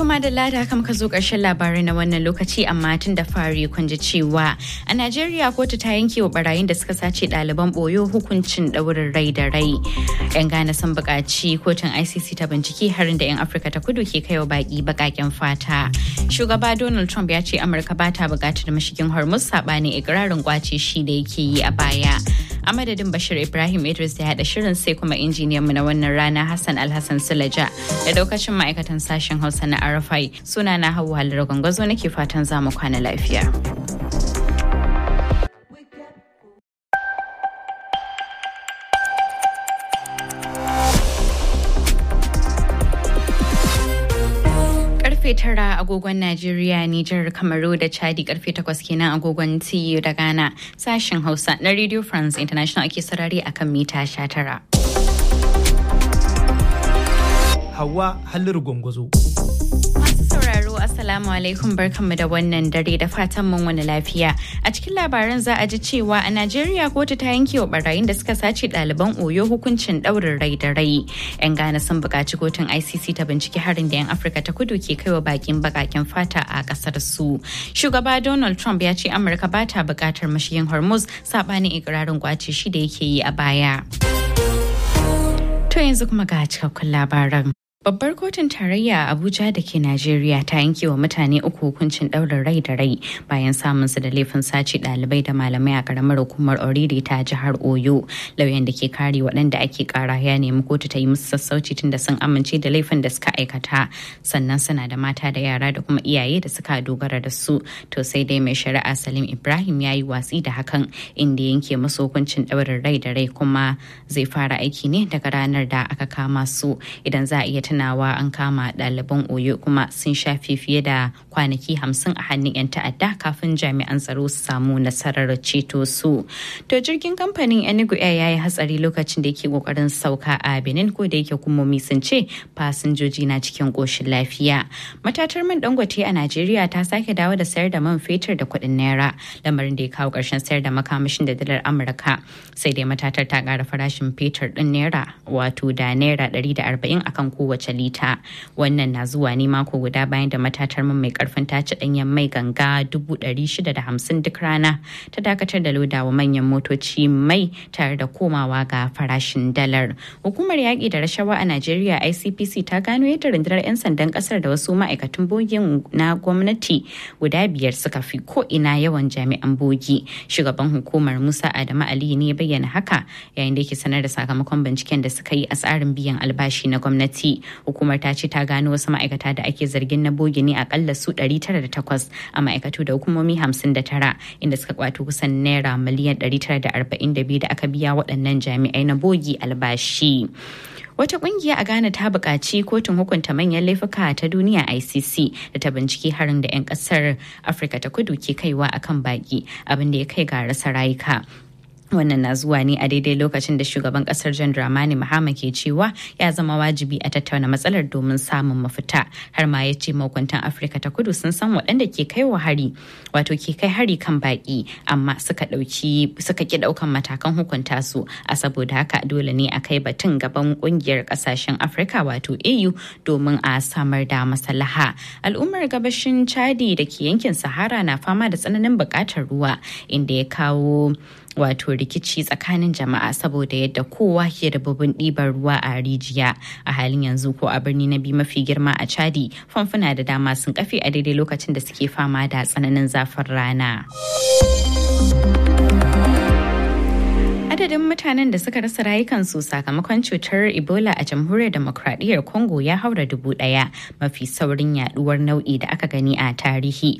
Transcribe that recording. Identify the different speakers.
Speaker 1: To madalla da haka muka zo ƙarshen labarai na wannan lokaci amma tun da fari kun ji cewa a Najeriya kotu ta yanke wa barayin da suka sace ɗaliban boyo hukuncin ɗaurin rai da rai. 'Yan Ghana sun buƙaci kotun ICC ta bincike harin da 'yan Afirka ta kudu ke kaiwa baƙi baƙaƙen fata. Shugaba Donald Trump ya ce Amurka ba ta buƙatar mashigin Hormuz saɓanin ikirarin kwace shi da yake yi a baya. A madadin Bashir Ibrahim Idris da haɗa shirin sai kuma injiniyan mu na wannan rana Hassan Alhassan Sulaja da daukacin ma'aikatan sashen Hausa na Arafai suna na Hauwa Halar Gwangwazo nake fatan za mu kwana lafiya. karfe tara agogon Najeriya, Nijar, Kamaru da Chadi karfe takwas kenan agogon TU da Ghana sashen Hausa na Radio France International ake sarari akan mita sha tara.
Speaker 2: Hawa Halliru Gwangwazo.
Speaker 1: Masu sauraro Assalamu alaikum barkanmu da wannan dare da fatan mun wani lafiya. A cikin labaran za a ji cewa a Najeriya kotu ta yanke wa barayin da suka sace ɗaliban Oyo hukuncin ɗaurin rai da rai. 'Yan Ghana sun buƙaci kotun ICC ta binciki harin da 'yan Afirka ta kudu ke kaiwa bakin bakaken fata a ƙasar su. Shugaba Donald Trump ya ce Amurka ba ta buƙatar mashiyin Hormuz saɓanin ikirarin kwace shi da yake yi a baya. To yanzu kuma ga cikakkun labaran. Babbar kotun tarayya a Abuja da ke Najeriya ta yanke wa mutane uku hukuncin ɗaurin rai da rai bayan samun su da laifin sace ɗalibai da malamai a ƙaramar hukumar Oriri ta jihar Oyo. Lauyan da ke kare waɗanda ake ƙara ya nemi kotu ta yi musu sassauci tun da sun amince da laifin da suka aikata. Sannan suna da mata da yara da kuma iyaye da suka dogara da su. To sai dai mai shari'a Salim Ibrahim ya yi watsi da hakan inda yanke musu hukuncin ɗaurin rai da rai kuma zai fara aiki ne daga ranar da aka kama su idan za a iya tunawa an kama ɗaliban oyo kuma sun shafe fiye da kwanaki hamsin a hannun 'yan ta'adda kafin jami'an tsaro su samu nasarar ceto su to jirgin kamfanin enugu air ya yi hatsari lokacin da yake kokarin sauka a benin ko da yake hukumomi sun ce fasinjoji na cikin koshin lafiya matatar man dangote a najeriya ta sake dawo da sayar da man fetur da kuɗin naira lamarin da ya kawo ƙarshen sayar da makamashin da dalar amurka sai dai matatar ta ƙara farashin fetur ɗin naira wato da naira 140 akan kowace kowace lita wannan na zuwa ne mako guda bayan da matatar man mai karfin taci danyen mai ganga 650 duk rana ta dakatar da lodawa manyan motoci mai tare da komawa ga farashin dalar hukumar yaƙi da rashawa a najeriya icpc ta gano yadda rundunar 'yan sandan kasar da wasu ma'aikatan bogin na gwamnati guda biyar suka fi ko ina yawan jami'an bogi shugaban hukumar musa adamu ali ne bayyana haka yayin da yake sanar da sakamakon binciken da suka yi a tsarin biyan albashi na gwamnati hukumar ta ce ta gano wasu ma'aikata da ake zargin na bogi ne akalla su 908 a ma'aikatu da hukumomi 59 inda suka kwato kusan naira miliyan 942 da aka biya waɗannan jami'ai na bogi albashi. Wata kungiya a Ghana ta buƙaci kotun hukunta manyan laifuka ta duniya ICC da ta binciki harin da 'yan ƙasar Afirka ta kudu ke kaiwa akan baki abin da ya kai ga rasa rayuka. wannan na zuwa ne a daidai lokacin da shugaban kasar jan dramani mahama ke cewa ya zama wajibi a tattauna matsalar domin samun mafita har ma ya ce mahukuntan afirka ta kudu sun san waɗanda ke kai wa hari wato ke kai hari kan baki amma suka ɗauki suka ki ɗaukan matakan hukunta su a saboda haka dole ne a kai batun gaban ƙungiyar ƙasashen afirka wato au domin a samar da maslaha al'ummar gabashin chadi da ke yankin sahara na fama da tsananin buƙatar ruwa inda ya kawo wato rikici tsakanin jama'a saboda yadda kowa ke da babban ɗibar ruwa a rijiya a halin yanzu ko a birni na biyu mafi girma a chadi famfuna da dama sun kafe a daidai lokacin da suke fama da tsananin zafin rana. adadin mutanen da suka rasa rayukansu sakamakon cutar ebola a jamhuriyar demokradiyyar congo ya haura dubu daya mafi saurin yaduwar nau'i da aka gani a tarihi